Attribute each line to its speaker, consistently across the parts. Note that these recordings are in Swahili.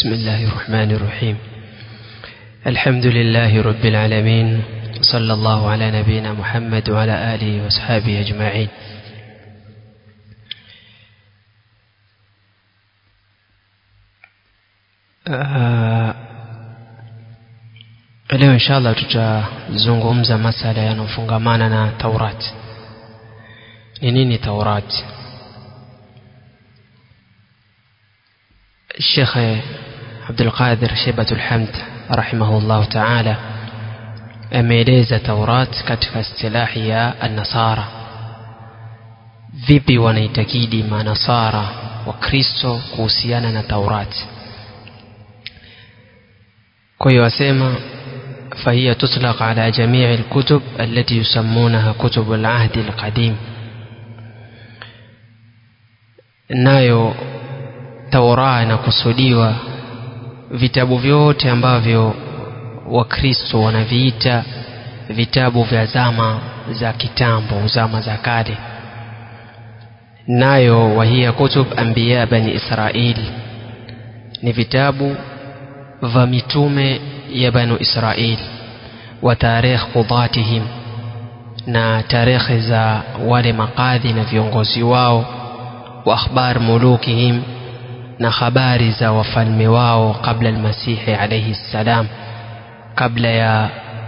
Speaker 1: بسم الله الرحمن الرحيم الحمد لله رب العالمين صلى الله على نبينا محمد وعلى آله وأصحابه أجمعين آه leo inshallah tutazungumza masala yanayofungamana na taurati ni nini taurati الشيخ عبد القادر شيبة الحمد رحمه الله تعالى ameeleza taurat katika istilahi ya annasara vipi wanaitakidi manasara wa kristo kuhusiana na taurati kwa hiyo wasema فهي تطلق على جميع الكتب التي يسمونها كتب العهد القديم nayo tauraa inakusudiwa vitabu vyote ambavyo wakristo wanaviita vitabu vya zama za kitambo zama za kale nayo wahiya kutub anbiya bani israili ni vitabu vya mitume ya banu israili wa tarikh qudatihim na tarehe za wale makadhi na viongozi wao wa akhbar mulukihim na habari za wafalme wao kabla almasihi alayhi salam kabla ya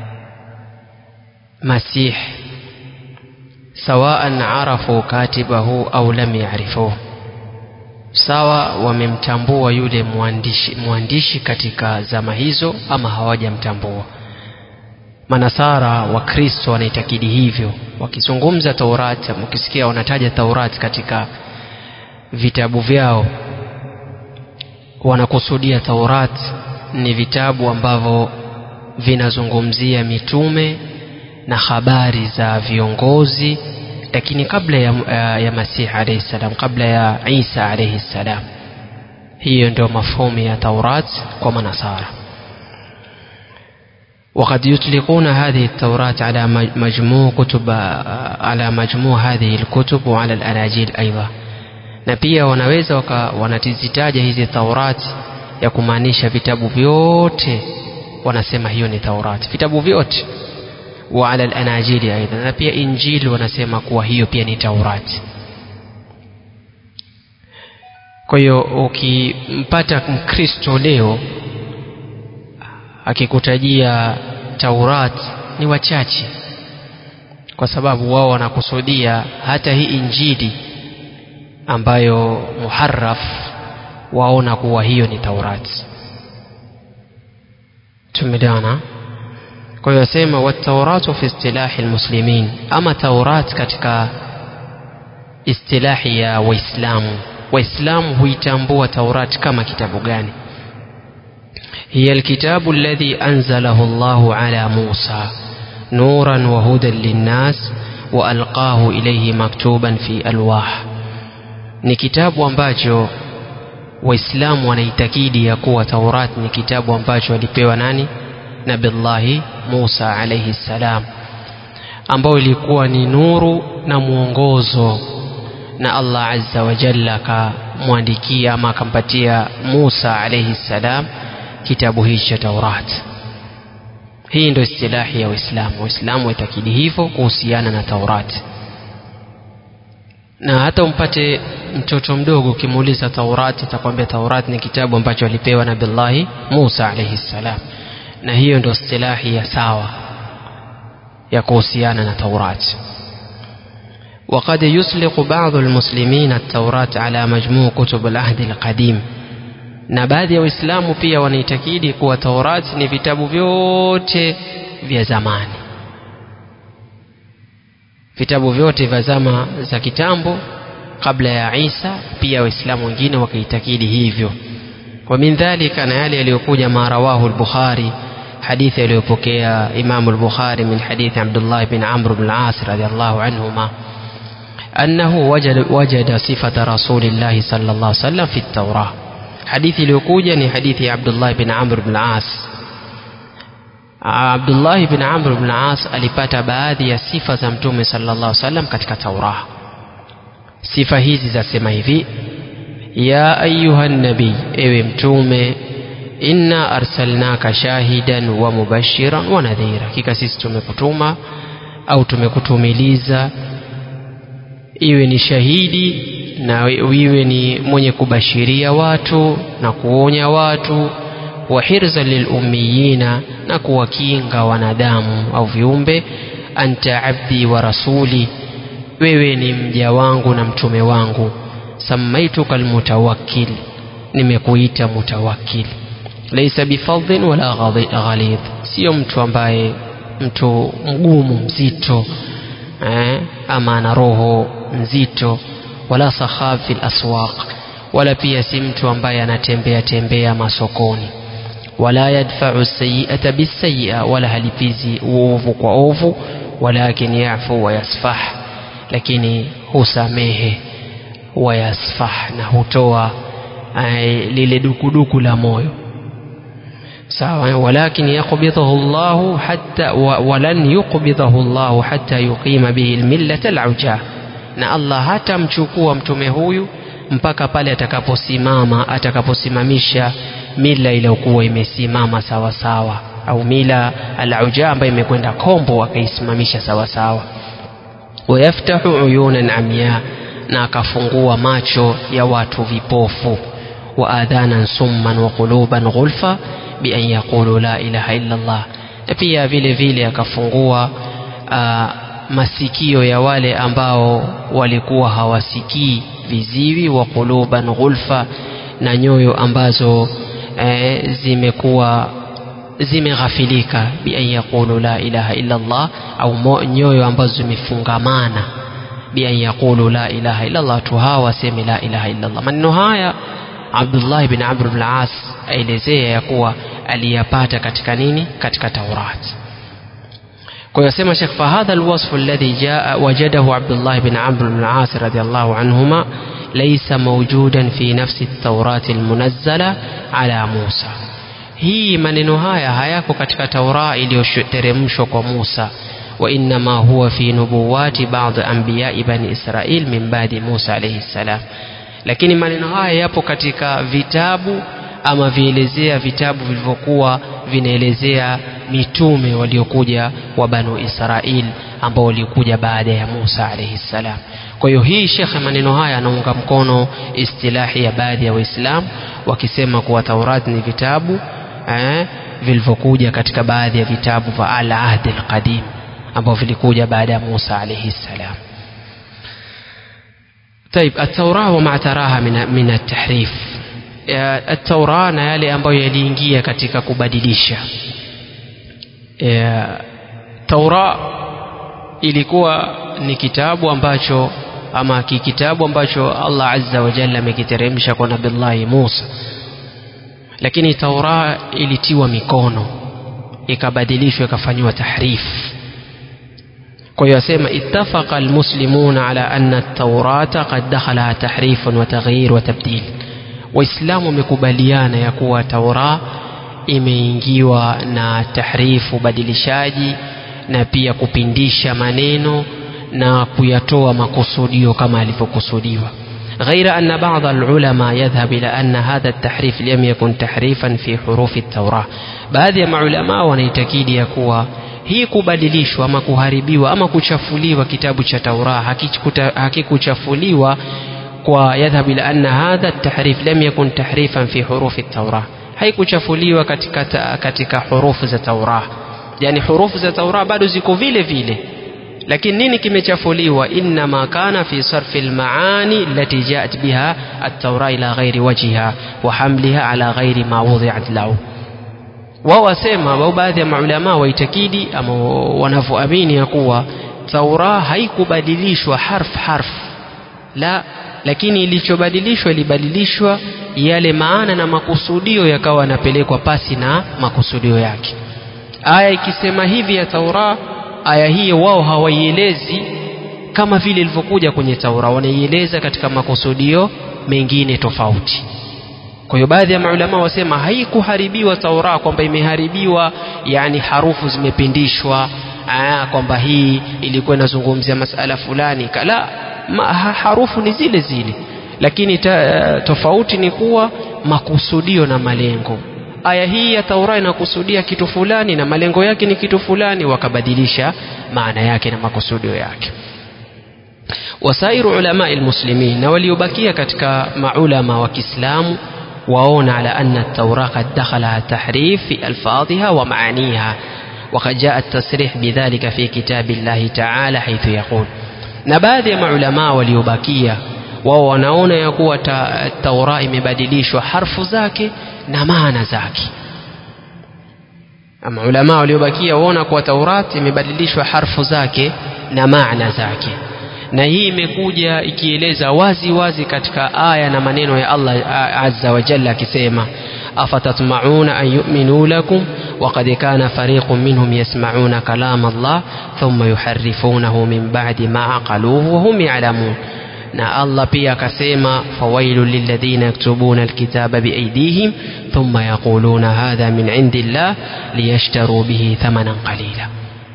Speaker 1: masih sawaan arafu katibahu au lam yarifuhu sawa wamemtambua yule mwandishi, mwandishi katika zama hizo ama hawajamtambua manasara wa kristo wanaitakidi hivyo wakizungumza taurati mkisikia wanataja taurati katika vitabu vyao wanakusudia taurat ni vitabu ambavyo vinazungumzia mitume na habari za viongozi lakini kabla ya, ya, ya masihi alayhi salam kabla ya isa alayhi salam hiyo ndio mafhumu ya taurat kwa manasara وقد يطلقون هذه التوراة على مجموع كتب على مجموع هذه الكتب وعلى الأناجيل أيضا na pia wanaweza wanatizitaja hizi taurati ya kumaanisha vitabu vyote wanasema hiyo ni taurati vitabu vyote wa ala al-anajili aidha na pia injili wanasema kuwa hiyo pia ni taurati kwa hiyo ukimpata mkristo leo akikutajia taurat ni wachache kwa sababu wao wanakusudia hata hii injili ambayo muharraf waona kuwa hiyo ni taurati tumelewana kwa hiyo asema watauratu fi istilahi almuslimin ama taurat katika istilahi ya waislamu waislamu huitambua taurat kama kitabu gani هي الكتاب الذي أنزله الله على موسى نورا وهدى للناس وألقاه إليه مكتوبا في ألواح ni kitabu ambacho waislamu wanaitakidi ya kuwa taurat ni kitabu ambacho alipewa nani nabillahi musa alaihi ssalam ambayo ilikuwa ni nuru na mwongozo na allah azza wa jalla akamwandikia ama akampatia musa alaihi ssalam kitabu hichi cha taurat hii ndio istilahi ya waislamu waislamu waitakidi hivyo kuhusiana na taurati na hata umpate mtoto mdogo ukimuuliza taurati atakwambia taurati ni kitabu ambacho alipewa nabillahi musa alaihi ssalam na hiyo ndio istilahi ya sawa ya kuhusiana na taurati وقد يسلق بعض المسلمين التوراة على مجموع كتب العهد القديم na baadhi ya waislamu pia wanaitakidi kuwa taurati ni vitabu vyote vya zamani vitabu vyote vya zama za kitambo kabla ya isa pia waislamu wengine wakaitakidi hivyo wa min dhalika na yale yaliyokuja ma rawahu lbukhari hadithi aliyopokea imamu lbukhari min hadithi abdullah bin amr bn las radiallahu anhuma أنه وجد, وجد صفة رسول الله صلى الله عليه وسلم في التوراة حديث الوكوجة حديث عبد الله بن عمرو بن العاص Abdullahi bin Amr bin As alipata baadhi ya sifa za Mtume sallallahu alaihi wasallam katika Taurah. Sifa hizi zasema hivi: ya ayuha nabii, ewe Mtume, inna arsalnaka shahidan wa mubashiran wa nadhira hakika sisi tumekutuma au tumekutumiliza iwe ni shahidi na iwe ni mwenye kubashiria watu na kuonya watu wa hirza lilummiyina na kuwakinga wanadamu au viumbe anta abdi wa rasuli wewe ni mja wangu na mtume wangu samaituka almutawakkil nimekuita mutawakkil laisa bifadhin wala ghalidh sio mtu ambaye mtu mgumu mzito eh, ama ana roho nzito wala sakhab fil aswaq wala pia si mtu ambaye anatembea tembea masokoni wala yadfa'u sayyi'ata bisayyi'a wala halipizi uovu kwa ovu walakin yafu wa yasfah lakini husamehe wa yasfah na hutoa ay, lile dukuduku la moyo sawa walakin yaqbidhahu Allah hatta wa, walan yuqbidhahu Allah hatta yuqima bihi almillata al'ujah na Allah hatamchukua mtume huyu mpaka pale atakaposimama atakaposimamisha mila iliyokuwa imesimama sawa sawa au mila al-uja ambayo imekwenda kombo akaisimamisha sawa sawa wayaftahu uyunan amya na akafungua macho ya watu vipofu wa adhanan summan wa quluban ghulfa bi an yaqulu la ilaha illa Allah na pia vile vile akafungua uh, masikio ya wale ambao walikuwa hawasikii viziwi wa quluban ghulfa na nyoyo ambazo e, zimekuwa zimeghafilika bi an yaqulu la ilaha illa Allah au nyoyo ambazo zimefungamana bi an yaqulu la ilaha illa Allah tu hawa waseme la ilaha illa Allah maneno haya Abdullah ibn Amr ibn al-As aelezea ya kuwa aliyapata katika nini katika Taurati kwa hiyo sema Sheikh fahadha alwasf alladhi jaa wajadahu Abdullah ibn Amr ibn al-As radiyallahu anhuma laysa mawjudan fi nafsi at-Taurat al-munazzala ala Musa hii maneno haya hayako katika Taura iliyoteremshwa kwa Musa wa innama huwa fi nubuwati baadhi anbiya bani Israil min baadi Musa alayhi salam lakini maneno haya yapo katika vitabu ama vielezea vitabu vilivyokuwa vinaelezea mitume waliokuja wa banu Israil ambao walikuja baada ya Musa alayhi salam. Kwa hiyo hii shekhe, maneno haya anaunga mkono istilahi ya baadhi ya Waislamu wakisema kuwa Taurat ni vitabu eh, vilivyokuja katika baadhi ya vitabu vya al-ahd al-qadim ambao vilikuja baada ya Musa alayhi salam. طيب التوراة وما تراها من من التحريف التوراة na yale ambayo yaliingia katika kubadilisha Taura ilikuwa ni kitabu ambacho ama kitabu ambacho Allah azza wa jalla amekiteremsha kwa nabillahi Musa lakini Taura ilitiwa mikono ikabadilishwa ikafanywa tahrif kwa hiyo asema ittafaqa almuslimuna ala anna at-taurata qad dakhalaha tahrifun wa taghyir wa tabdil waislamu wamekubaliana ya kuwa taura imeingiwa na tahrifu ubadilishaji na pia kupindisha maneno na kuyatoa makusudio kama alivyokusudiwa غير أن بعض العلماء يذهب إلى أن هذا التحريف لم يكن تحريفا في حروف التوراة baadhi ya maulama wanaitakidi ya kuwa hii kubadilishwa ama kuharibiwa ama kuchafuliwa kitabu cha Tauraa hakikuchafuliwa kwa yadhhab ila anna hadha at-tahrif lam yakun tahrifan fi hurufi at-Taurah haikuchafuliwa katika katika hurufu za Taurah yani hurufu za Taurah bado ziko vile vile lakini nini kimechafuliwa inma kana fi sarfi almaani allati jaat biha at-Taurah ila ghairi wajhiha wa hamliha ala ghairi ma wudi'at lahu wao wasema au baadhi ya maulama waitakidi ama wanavyoamini ya kuwa Taura haikubadilishwa harf harf la lakini ilichobadilishwa ilibadilishwa yale maana na makusudio yakawa yanapelekwa pasi na makusudio yake aya ikisema hivi ya Taura aya hii wao hawaielezi kama vile ilivyokuja kwenye Taura wanaieleza katika makusudio mengine tofauti kwa hiyo baadhi ya maulama wasema haikuharibiwa Taura kwamba imeharibiwa yani harufu zimepindishwa kwamba hii ilikuwa inazungumzia masala fulani kala ma, harufu ni zile zile lakini ta, tofauti ni kuwa makusudio na malengo aya hii ya taura inakusudia kitu fulani na malengo yake ni kitu fulani wakabadilisha maana yake na makusudio yake wasairu ulama almuslimin na waliobakia katika maulama wa Kiislamu waona ala anna at-taura qad dakhalaha tahrif fi alfadhiha wa maaniha وقد جاء التصريح بذلك في كتاب الله تعالى حيث يقول na baadhi ya maulamaa waliobakia wao wanaona ya kuwa ta, taura imebadilishwa harfu zake na maana zake maulamaa waliobakia waona kuwa taurat imebadilishwa harfu zake na maana zake na hii imekuja ikieleza wazi wazi katika aya na maneno ya Allah azza wa jalla akisema afatatma'una an yu'minu lakum وقد كان فريق منهم يسمعون كلام الله ثم يحرفونه من بعد ما عقلوه وهم يعلمون na Allah pia akasema fawailu lilladhina yaktubuna alkitaba biaydihim thumma yaquluna hadha min indillah liyashtaru bihi thamanan qalila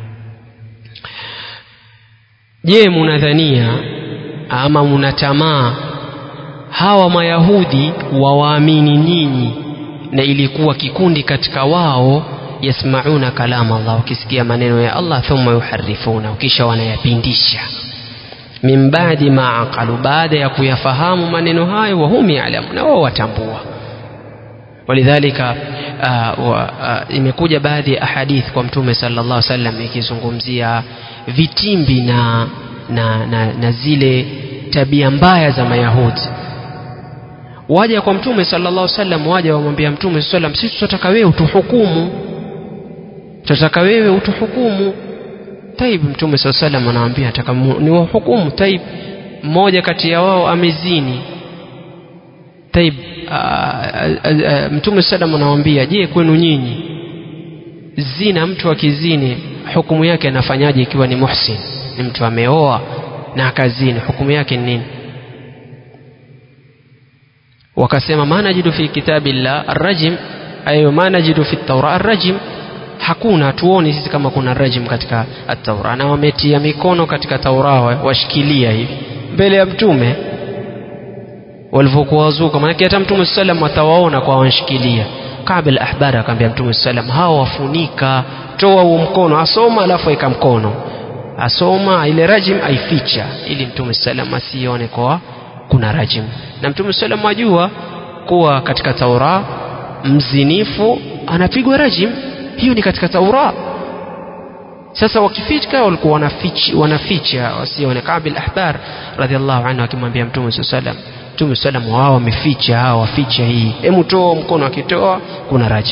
Speaker 1: je munadhania ama munatamaa hawa mayahudi wawaamini nyinyi na ilikuwa kikundi katika wao yasmauna kalama Allah wakisikia maneno ya Allah thumma yuharifuna kisha wanayapindisha min baadi ma aqalu baada ya kuyafahamu maneno hayo wahum yalamu na wao watambua walidhalika uh, uh, imekuja baadhi ya ahadith kwa mtume sallallahu alaihi wasallam ikizungumzia vitimbi na, na, na, na zile tabia mbaya za mayahudi waja kwa mtume sallallahu alaihi wasallam waja wamwambia mtume sallallahu alaihi wasallam sisi tunataka wewe utuhukumu tunataka wewe utuhukumu taib mtume sallallahu alaihi wasallam anawaambia nataka ni wahukumu taib mmoja kati ya wao amezini taib mtume sallam anawaambia je kwenu nyinyi zina mtu akizini hukumu yake anafanyaje ikiwa ni muhsin ni mtu ameoa na akazini hukumu yake ni nini wakasema ma najidu fi kitabillah arrajim ayo ma najidu fi taura arrajim hakuna tuoni sisi kama kuna rajim katika at-taura na wametia mikono katika taura washikilia hivi mbele ya mtume walivyokuwa wazuka maanake hata mtume sallam atawaona kwa wanshikilia Kabil ahbar akamwambia mtume sallam hawa wafunika toa huo mkono asoma alafu aika mkono asoma ile rajim aificha ili mtume sallam asione kwa kuna rajim na mtume sallam ajua kuwa katika taura mzinifu anapigwa rajim hiyo ni katika taura sasa wakificha walikuwa wanaficha wanaficha wasione Kabil ahbar radhiallahu anhu akimwambia mtume sallam mtume sallam wao wameficha hao waficha hii hebu toa mkono akitoa kuna rajim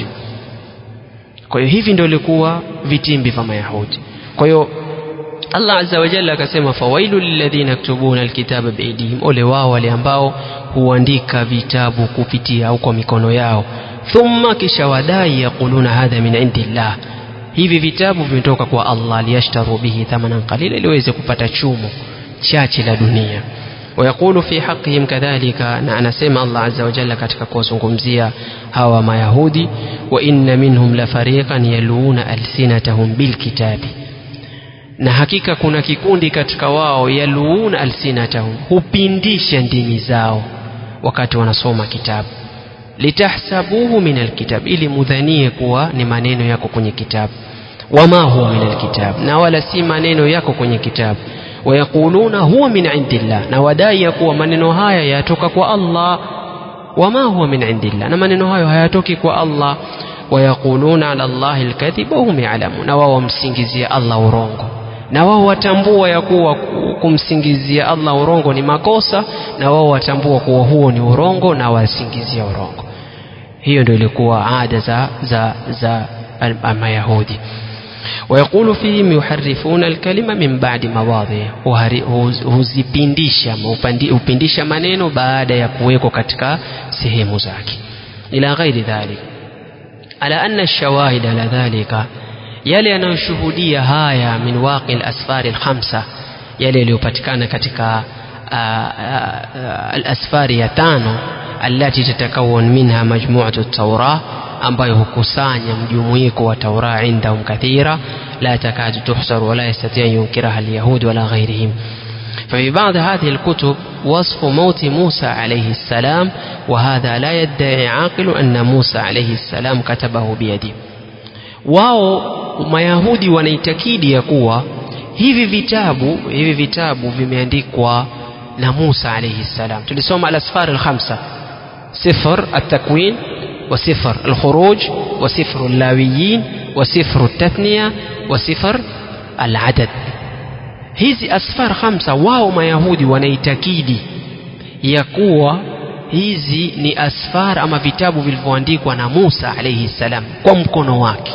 Speaker 1: kwa hiyo hivi ndio ilikuwa vitimbi vya mayahudi kwa hiyo Allah azza wa jalla akasema fawailu lilladhina yaktubuna alkitaba biaidihim ole wao wale ambao huandika vitabu kupitia au kwa mikono yao thumma kisha wadai yaquluna hadha min indillah hivi vitabu vimetoka kwa Allah liyashtaru bihi thamanan qalila ili waweze kupata chumo chache la dunia ويقول في حقهم كذلك أنا سمع الله عز وجل katika kuwazungumzia hawa mayahudi wa inna minhum la fariqan yaluna alsinatahum bilkitabi na hakika kuna kikundi katika wao yaluuna alsinatahum hupindisha ndimi zao wakati wanasoma kitabu litahsabuhu min alkitab ili mudhanie kuwa ni maneno yako kwenye kitabu wama huwa min alkitab na wala si maneno yako kwenye kitabu wayaquluna huwa min indillah na wadai ya kuwa maneno haya yatoka kwa Allah wama huwa min indillah na maneno hayo hayatoki kwa Allah wayaquluna ala Allahi alkadhib wa hum ya'lamun na wao wamsingizia Allah urongo na wao watambua ya kuwa kumsingizia Allah urongo ni makosa na wao watambua kuwa huo ni urongo na wasingizia urongo hiyo ndio ilikuwa ada za za za mayahudi ويقول فيهم يحرفون الكلمة من بعد مواضعه huzipindisha hupindisha maneno baada ya kuwekwa katika sehemu zake ila ghairi dhalik ala anna ash-shawahid ala dhalika yale yanayoshuhudia haya min waqi al-asfar al-khamsa yale yaliyopatikana katika al-asfari ya tano allati tatakawan minha majmu'atu at-taurah ambayo hukusanya mjumuiko wa taura indahum kathira la takadu tuhsar wala yastati an yunkiraha alyahud wala ghairihim ففي بعض هذه الكتب وصف موت موسى عليه السلام وهذا لا يدعي عاقل أن موسى عليه السلام كتبه بيده wao mayahudi wanaitakidi ya kuwa hivi vitabu hivi vitabu vimeandikwa na Musa alayhi salam tulisoma al-asfar al-khamsa sifr at-takwin wa sifr al-khuruj wa sifr al-lawiyin wa sifr at-tathniya wa sifr al-adad hizi asfar khamsa wao mayahudi wanaitakidi ya kuwa hizi ni asfar ama vitabu vilivyoandikwa na Musa alayhi salam kwa mkono wake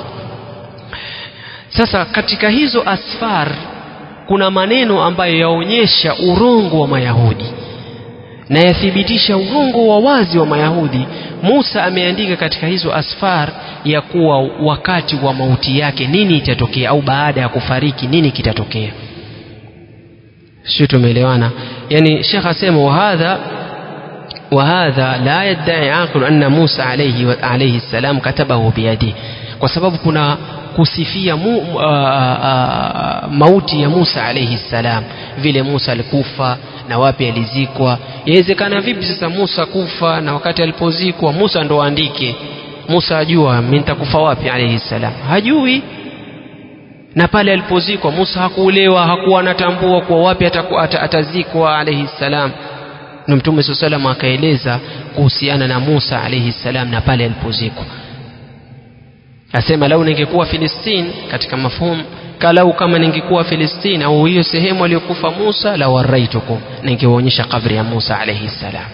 Speaker 1: sasa katika hizo asfar kuna maneno ambayo yaonyesha urongo wa mayahudi na yathibitisha urongo wa wazi wa mayahudi Musa ameandika katika hizo asfar ya kuwa wakati wa mauti yake nini itatokea au baada ya kufariki nini kitatokea sio tumeelewana yani shekh asema wahadha وهذا لا يدعي عاقل أن موسى عليه عليه السلام كتبه بيده kwa sababu kuna kusifia mu, uh, uh, mauti ya Musa alayhi salam vile Musa alikufa na wapi alizikwa yawezekana vipi sasa Musa kufa na wakati alipozikwa Musa ndo aandike Musa ajua mimi nitakufa wapi alayhi salam hajui na pale alipozikwa Musa hakuulewa hakuwa anatambua kuwa wapi ataku, at, atazikwa alayhi salam na mtume saa salam akaeleza kuhusiana na Musa alayhi salam na pale alipozikwa asema lau ningekuwa Filistin katika mafhumu kalau kama ningekuwa Filistin au hiyo sehemu aliyokufa Musa la waraitukum ningewaonyesha kabri ya Musa alayhi salam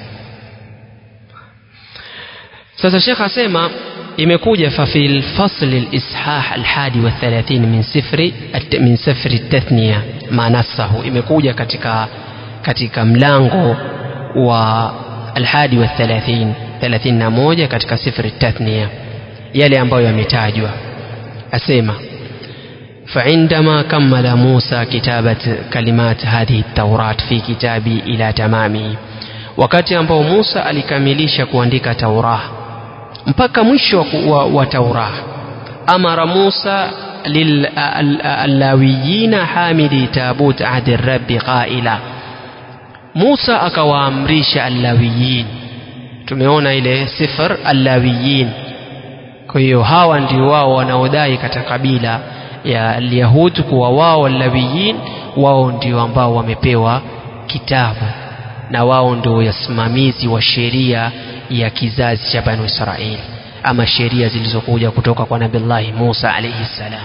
Speaker 1: sasa Sheikh asema imekuja fa fil fasl al-ishah al-hadi wa 30 min sifri min sifri at-tathniya ma nasahu imekuja katika katika mlango wa alhadi wa 30 31 katika sifri tathniya yale ambayo yametajwa asema فعندما كمل موسى كتابة كلمات هذه التوراة في كتابي إلى تمامه wakati ambao Musa alikamilisha kuandika Taurah mpaka mwisho wa, wa Taurah amara Musa lillawiyina hamili tabut ahdi rabbi qaila Musa akawaamrisha allawiyin tumeona ile sifar allawiyin kwa hiyo hawa ndio wao wanaodai katika kabila ya Alyahud kuwa wao allawiyin wao ndio ambao wamepewa kitabu na wao ndio wasimamizi wa sheria ya kizazi cha Banu Israeli ama sheria zilizokuja kutoka kwa Nabillahi Musa alayhi salam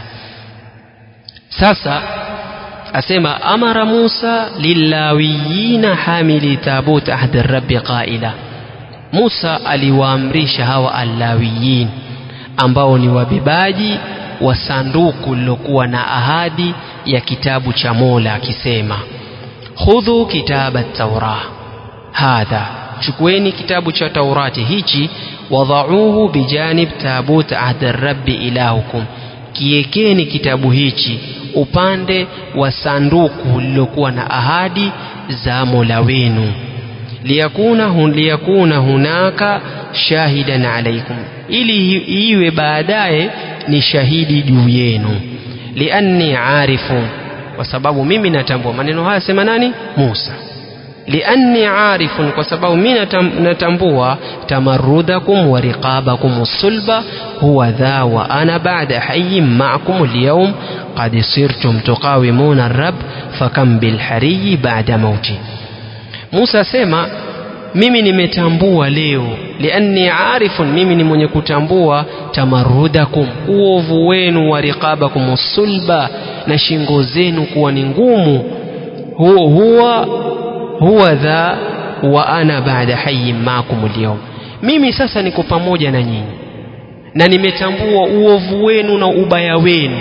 Speaker 1: sasa asema amara Musa lillawiyina hamili tabut ahdi rabbi qaila Musa aliwaamrisha hawa allawiyin ambao ni wabebaji wa sanduku lilokuwa na ahadi ya kitabu cha Mola akisema khudhu kitaba taura hadha chukueni kitabu cha Taurati hichi wadhauhu bijanib tabut ahdi rabbi ilahukum kiekeni kitabu hichi upande wa sanduku lililokuwa na ahadi za Mola wenu liyakuna, hun, liyakuna hunaka shahidan alaikum ili iwe baadaye ni shahidi juu yenu lianni arifu kwa sababu mimi natambua maneno haya sema nani Musa lianni arifun kwa sababu mimi natambua tamarrudakum wa riqabakum sulba huwa dha wa ana ba'da hayyin ma'akum al-yawm qad sirtum tuqawimuna ar-rabb fakam bil hariyi ba'da mauti Musa sema mimi nimetambua leo lianni arifun mimi ni mwenye kutambua tamarrudakum uovu wenu wa riqabakum sulba na shingo zenu kuwa ni ngumu huwa huwa huwa dha wa ana baada hayyin maakum alyawm mimi sasa niko pamoja na nyinyi na nimetambua uovu wenu na ubaya wenu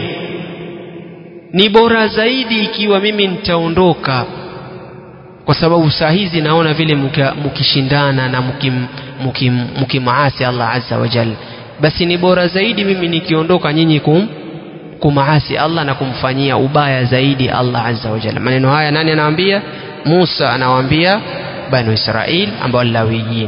Speaker 1: ni bora zaidi ikiwa mimi nitaondoka kwa sababu saa hizi naona vile mkishindana na mkimaasi Allah azza wa jalla basi ni bora zaidi mimi nikiondoka nyinyi kum kumaasi Allah na kumfanyia ubaya zaidi Allah azza wa jalla maneno haya nani anawaambia Musa anawaambia banu Israil ambao lawiyin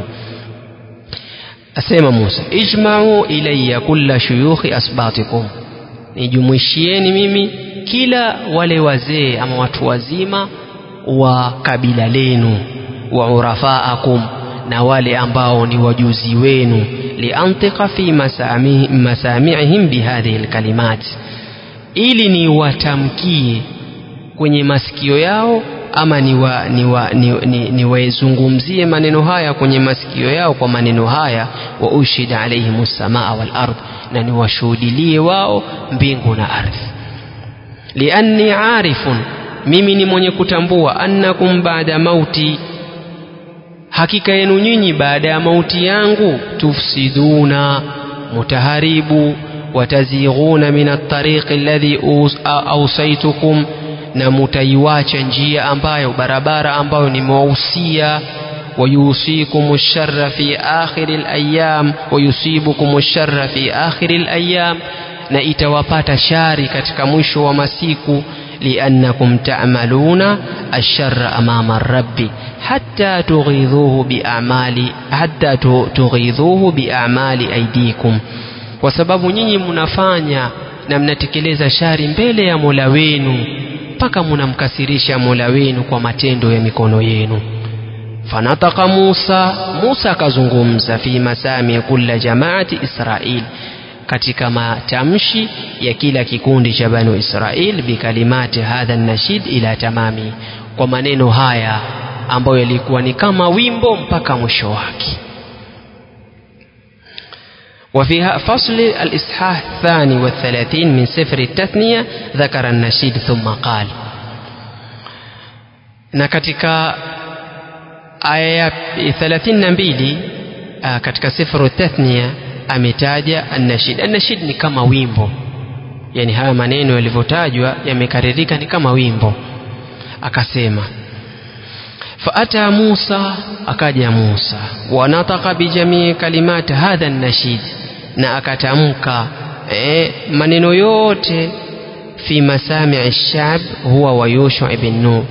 Speaker 1: asema Musa ijma'u ilayya kulla shuyukhi asbatikum nijumuishieni mimi kila wale wazee ama watu wazima wa kabila lenu wa urafaakum na wale ambao ni wajuzi wenu liantika fi masami, masamiihim bihadhihi lkalimat ili niwatamkie kwenye masikio yao ama niwaizungumzie ni, ni, ni, ni maneno haya kwenye masikio yao kwa maneno haya wa ushhid alaihim samaa wal ardh na niwashuhudilie wao mbingu na ardhi lianni arifun mimi ni mwenye kutambua annakum baada mauti hakika yenu nyinyi baada ya mauti yangu tufsiduna mutaharibu watazighuna min altariqi alladhi ausaitukum na mutaiwacha njia ambayo barabara ambayo nimewahusia ويوصيكم الشر في آخر الأيام ويصيبكم الشر في آخر الأيام na itawapata shari katika mwisho wa masiku liannakum ta'maluna asharra amama rabbi hatta tughidhuhu bi'amali hatta tughidhuhu bi'amali aidikum kwa sababu nyinyi mnafanya na mnatekeleza shari mbele ya Mola wenu mpaka mnamkasirisha Mola wenu kwa matendo ya mikono yenu fanataka Musa Musa akazungumza fi masami kulla jamaati Israil katika matamshi ya kila kikundi cha banu Israil bikalimati hadha nashid ila tamami kwa maneno haya ambayo yalikuwa ni kama wimbo mpaka mwisho wake وفي فصل الإصحاح الثاني والثلاثين من سفر التثنية ذكر النشيد ثم قال na katika aya ya 32 katika sifru tathnia ametaja annashid annashid ni kama wimbo yani haya maneno yalivyotajwa yamekaririka ni kama wimbo akasema faata Musa akaja Musa wanataka bijamii kalimati hadha nashid na akatamka eh, maneno yote fi masami shab huwa wa Yusha ibn Nun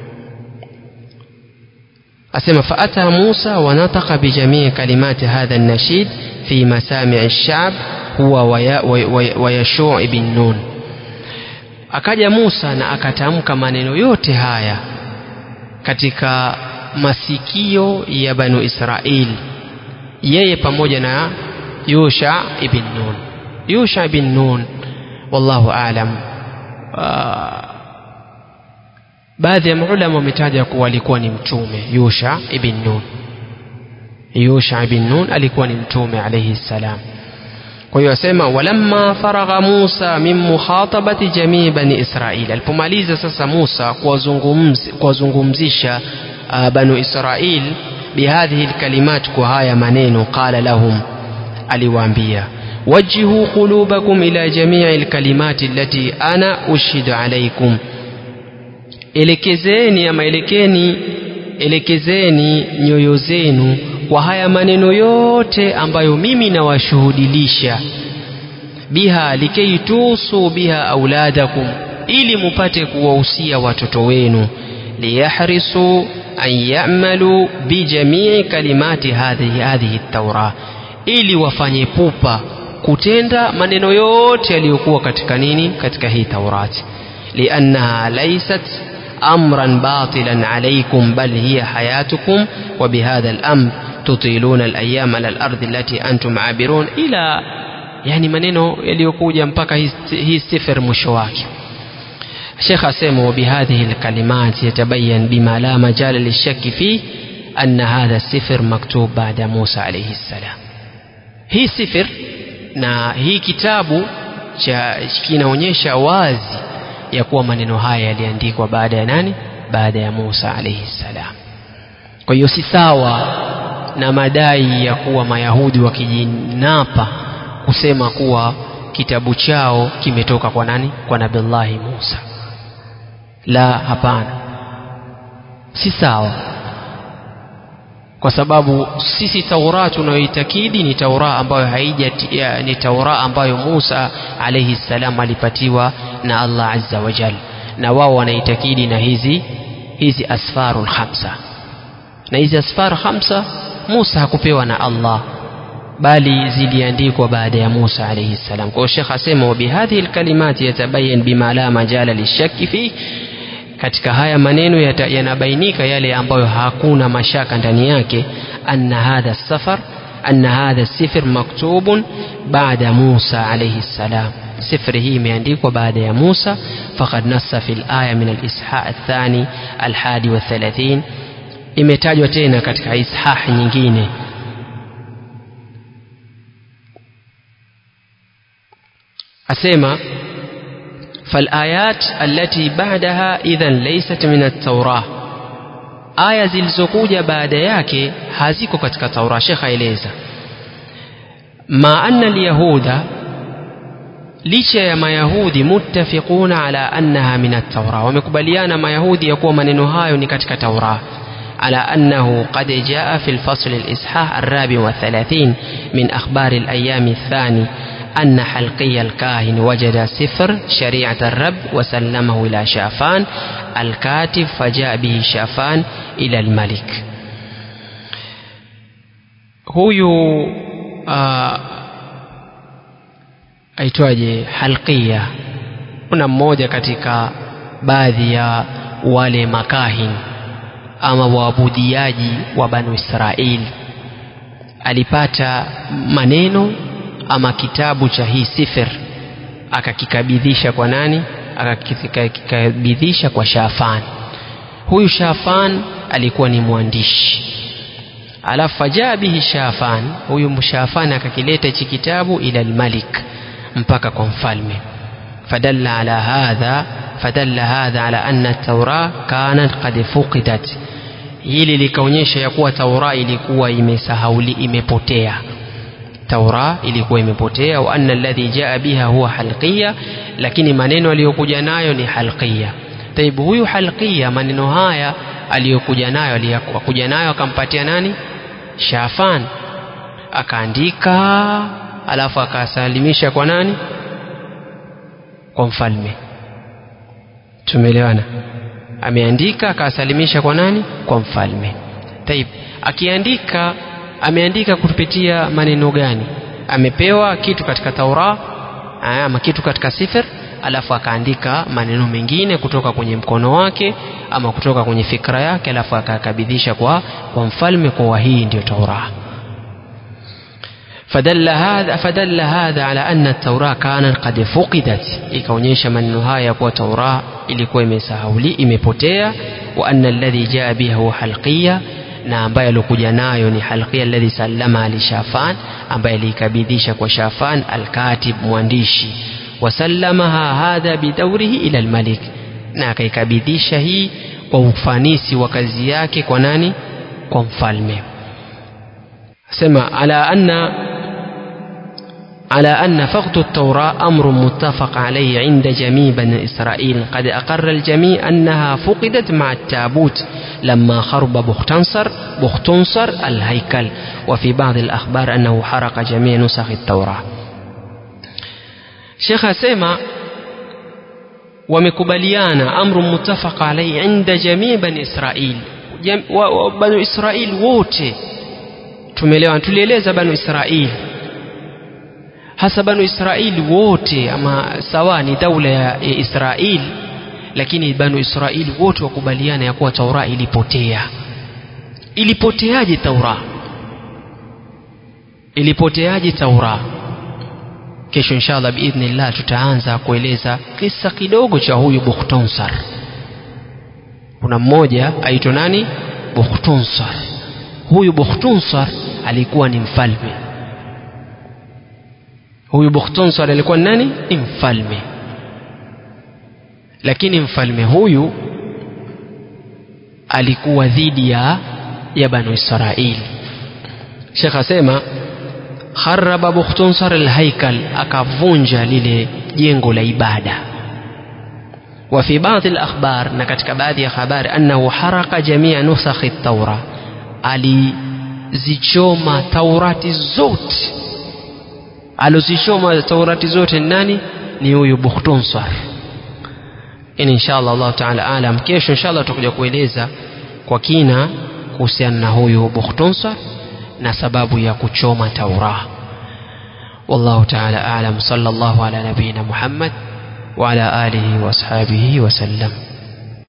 Speaker 1: أسمى فأتى موسى ونطق بجميع كلمات هذا النشيد في مسامع الشعب هو ويشوع بن نون akaja Musa na akatamka maneno yote haya katika masikio ya Banu Israeli yeye pamoja na Yusha ibn Nun Yusha ibn Nun wallahu aalam baadhi ya maulama wametaja kuwa alikuwa ni mtume Yusha ibn Nun Yusha ibn Nun alikuwa ni mtume alayhi salam kwa hiyo asema walamma faragha Musa min mukhatabati jamii bani Israil alipomaliza sasa Musa kuwazungumzisha uh, banu Israil bihadhihi alkalimat kwa haya maneno qala lahum aliwaambia wajjihu qulubakum ila jamii alkalimati allati ana ushidu alaykum elekezeni ama elekeni elekezeni nyoyo zenu kwa haya maneno yote ambayo mimi nawashuhudilisha biha likei tusu biha auladakum ili mupate kuwahusia watoto wenu liyahrisu an ya'malu bijamii kalimati hadhihi hadhihi taura ili wafanye pupa kutenda maneno yote yaliyokuwa katika nini katika hii taurati liannaha laysat امرا باطلا عليكم بل هي حياتكم وبهذا الامر تطيلون الايام على الارض التي انتم عابرون الى يعني maneno yaliyokuja mpaka hii sifir mwisho wake Sheikh asema وبهذه الكلمات يتبين بما لا مجال للشك فيه أن هذا السفر مكتوب بعد موسى عليه السلام hii sifir na hii kitabu cha kinaonyesha wazi ya kuwa maneno haya yaliandikwa baada ya nani baada ya Musa alayhi salam kwa hiyo si sawa na madai ya kuwa mayahudi wakijinapa kusema kuwa kitabu chao kimetoka kwa nani kwa nabillahi Musa la hapana si sawa kwa sababu sisi Taurat tunayoitakidi ni Taurat ambayo haija ni Taurat ambayo Musa alayhi salam alipatiwa na Allah azza wa jal na wao wanaitakidi na hizi hizi asfarul khamsa na hizi asfar khamsa Musa hakupewa na Allah bali ziliandikwa baada ya Musa alayhi salam kwa Sheikh asema wa bihadhihi alkalimati yatabayan bima la majala lishaki fi katika haya maneno yanabainika yale ambayo hakuna mashaka ndani yake anna hadha safar anna hadha sifr maktubun baada Musa alayhi salam sifri hii imeandikwa baada ya Musa faqad nassa fil aya min al-isha athani al-hadi wa 30 imetajwa tena katika ishah nyingine asema فالآيات التي بعدها إذا ليست من التوراة aya zilizokuja baada yake haziko katika taura shekh aeleza ma anna alyahuda licha ya mayahudi muttafiquna ala annaha min at-taura wamekubaliana mayahudi ya kuwa maneno hayo ni katika taura على أنه قد جاء في الفصل الإصحاح الرابع والثلاثين من أخبار الأيام الثاني أن حلقي الكاهن وجد سفر شريعة الرب وسلمه إلى شافان الكاتب فجاء به شافان إلى الملك huyu uh, aitwaje halqia kuna mmoja katika baadhi ya wale makahin ama waabudiaji wa banu israeli alipata maneno ama kitabu cha hii sifir akakikabidhisha kwa nani akakikabidhisha kwa shafan huyu shafan alikuwa ni mwandishi alafu fajaa bihi shafan huyu shafan akakileta hichi kitabu ila almalik mpaka kwa mfalme fadalla ala hadha fadalla hadha ala anna taura kanat qad fuqidat hili likaonyesha ya kuwa taura ilikuwa imesahauli imepotea taura ilikuwa imepotea wa anna alladhi jaa biha huwa halqiya lakini maneno aliyokuja nayo ni halqiya taibu huyu halqiya maneno haya aliyokuja nayo aliyokuja nayo akampatia nani shafan akaandika alafu akasalimisha kwa nani kwa mfalme tumeelewana ameandika akasalimisha kwa nani kwa mfalme taib akiandika ameandika kupitia maneno gani amepewa kitu katika taura ama kitu katika sifir alafu akaandika maneno mengine kutoka kwenye mkono wake ama kutoka kwenye fikra yake alafu akakabidhisha kwa, kwa mfalme kwa hii ndio taura فدل هذا فدل هذا على أن التوراة كانت قد فقدت ikaonyesha maneno haya ya kuwa Tauraa ilikuwa imesahauli imepotea wa anna alladhi jaa biha huwa halqiya na ambaye alikuja nayo ni halqiya alladhi sallama li Shafan ambaye aliikabidhisha kwa Shafan alkatib mwandishi wasallamaha hadha bidawrihi ila almalik na akaikabidhisha hii kwa ufanisi wa kazi yake kwa nani kwa mfalme sema ala anna على أن فقد التوراة أمر متفق عليه عند جميع بني إسرائيل قد أقر الجميع أنها فقدت مع التابوت لما خرب بختنصر بختنصر الهيكل وفي بعض الأخبار أنه حرق جميع نسخ التوراة شيخ سيما wamekubaliana amru mutafaq alaihi inda jamii bani israil banu israil wote tumeelewa tulieleza banu israil hasa banu israili wote ama sawa ni daula ya israil lakini banu israili wote wakubaliana ya kuwa taura ilipotea ilipoteaje taura ilipoteaje taura kesho inshallah biidhnillah tutaanza kueleza kisa kidogo cha huyu bukhtonsar kuna mmoja aitwa nani bukhtonsar huyu bukhtonsar alikuwa ni mfalme huyu bukhtonsar alikuwa ni nani ni mfalme lakini mfalme huyu alikuwa dhidi ya ya banu israili shekh asema kharaba bukhtonsar alhaikal akavunja lile jengo la ibada وفي بعض الأخبار نكتك بعض أخبار أنه حرق جميع نسخ التوراة alizichoma taurati zote alizichoma taurati zote nani ni huyu bukhtonsar ini inshallah allah taala alam kesho inshallah tutakuja kueleza kwa kina kuhusiana na huyu bukhtonsar na sababu ya kuchoma taura والله تعالى أعلم صلى الله على نبينا محمد وعلى آله وأصحابه وسلم